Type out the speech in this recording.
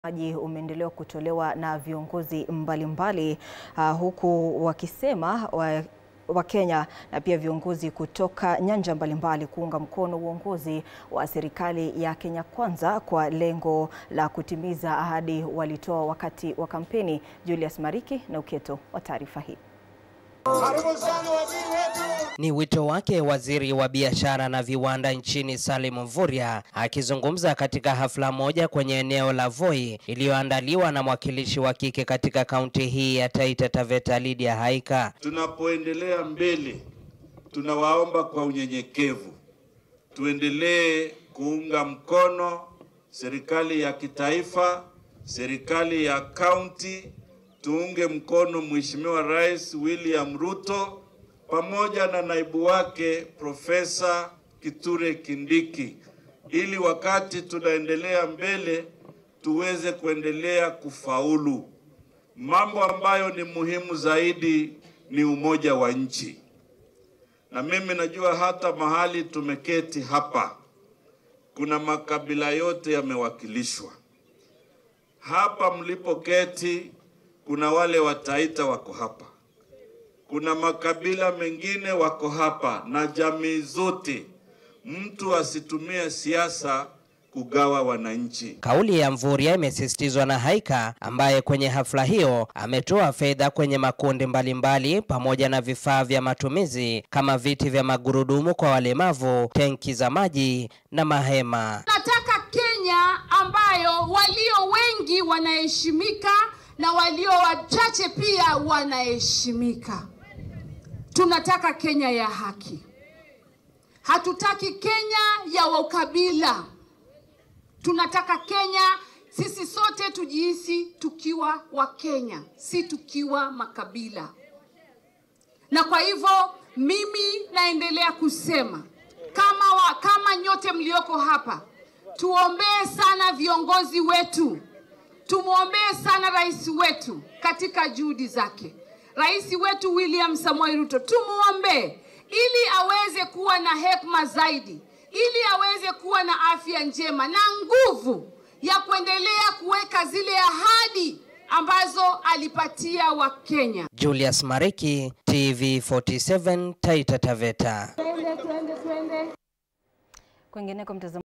maji umeendelea kutolewa na viongozi mbalimbali uh, huku wakisema wa Wakenya na pia viongozi kutoka nyanja mbalimbali kuunga mkono uongozi wa serikali ya Kenya Kwanza kwa lengo la kutimiza ahadi walitoa wakati wa kampeni. Julius Mariki na uketo wa taarifa hii. Ni wito wake waziri wa biashara na viwanda nchini Salim Mvurya akizungumza katika hafla moja kwenye eneo la Voi iliyoandaliwa na mwakilishi wa kike katika kaunti hii ya Taita Taveta Lydia Haika. Tunapoendelea mbele, tunawaomba kwa unyenyekevu tuendelee kuunga mkono serikali ya kitaifa, serikali ya kaunti tuunge mkono Mheshimiwa Rais William Ruto pamoja na naibu wake Profesa Kithure Kindiki ili wakati tunaendelea mbele tuweze kuendelea kufaulu. Mambo ambayo ni muhimu zaidi ni umoja wa nchi, na mimi najua hata mahali tumeketi hapa kuna makabila yote yamewakilishwa hapa mlipoketi kuna wale Wataita wako hapa, kuna makabila mengine wako hapa na jamii zote. Mtu asitumie siasa kugawa wananchi. Kauli ya Mvurya imesisitizwa na Haika ambaye kwenye hafla hiyo ametoa fedha kwenye makundi mbalimbali mbali, pamoja na vifaa vya matumizi kama viti vya magurudumu kwa walemavu, tenki za maji na mahema. Nataka Kenya ambayo walio wengi wanaheshimika na walio wachache pia wanaheshimika. Tunataka Kenya ya haki, hatutaki Kenya ya ukabila. Tunataka Kenya sisi sote tujihisi tukiwa Wakenya, si tukiwa makabila. Na kwa hivyo mimi naendelea kusema kama, wa, kama nyote mlioko hapa, tuombee sana viongozi wetu tumwombee sana rais wetu katika juhudi zake. Rais wetu William Samoei Ruto tumwombee ili aweze kuwa na hekima zaidi, ili aweze kuwa na afya njema na nguvu ya kuendelea kuweka zile ahadi ambazo alipatia Wakenya. Julius Mariki, TV47, Taita Taveta. Kwingineko mtazamo